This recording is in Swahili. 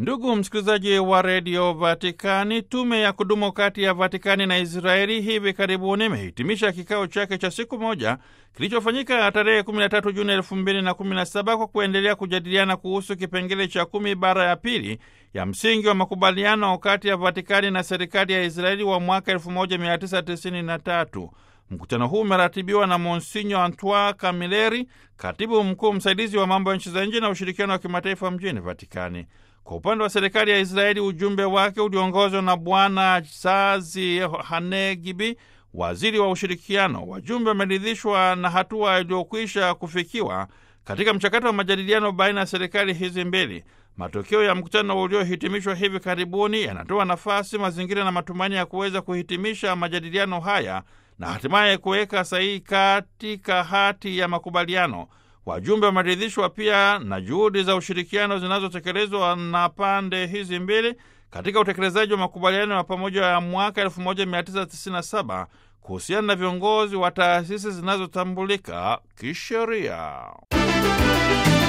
Ndugu msikilizaji wa redio Vatikani, tume ya kudumu kati ya Vatikani na Israeli hivi karibuni imehitimisha kikao chake cha siku moja kilichofanyika tarehe 13 Juni 2017 kwa kuendelea kujadiliana kuhusu kipengele cha kumi bara ya pili ya msingi wa makubaliano kati ya Vatikani na serikali ya Israeli wa mwaka 1993. Mkutano huu umeratibiwa na Monsinyo Antoine Camilleri, katibu mkuu msaidizi wa mambo ya nchi za nje na ushirikiano wa kimataifa mjini Vatikani. Kwa upande wa serikali ya Israeli, ujumbe wake uliongozwa na Bwana Sazi Hanegibi, waziri wa ushirikiano. Wajumbe wameridhishwa na hatua iliyokwisha kufikiwa katika mchakato wa majadiliano baina ya serikali hizi mbili. Matokeo ya mkutano uliohitimishwa hivi karibuni yanatoa nafasi, mazingira na matumaini ya kuweza kuhitimisha majadiliano haya na hatimaye kuweka sahihi katika hati ya makubaliano. Wajumbe wameridhishwa pia na juhudi za ushirikiano zinazotekelezwa na pande hizi mbili katika utekelezaji wa makubaliano ya pamoja ya mwaka 1997 kuhusiana na viongozi wa taasisi zinazotambulika kisheria.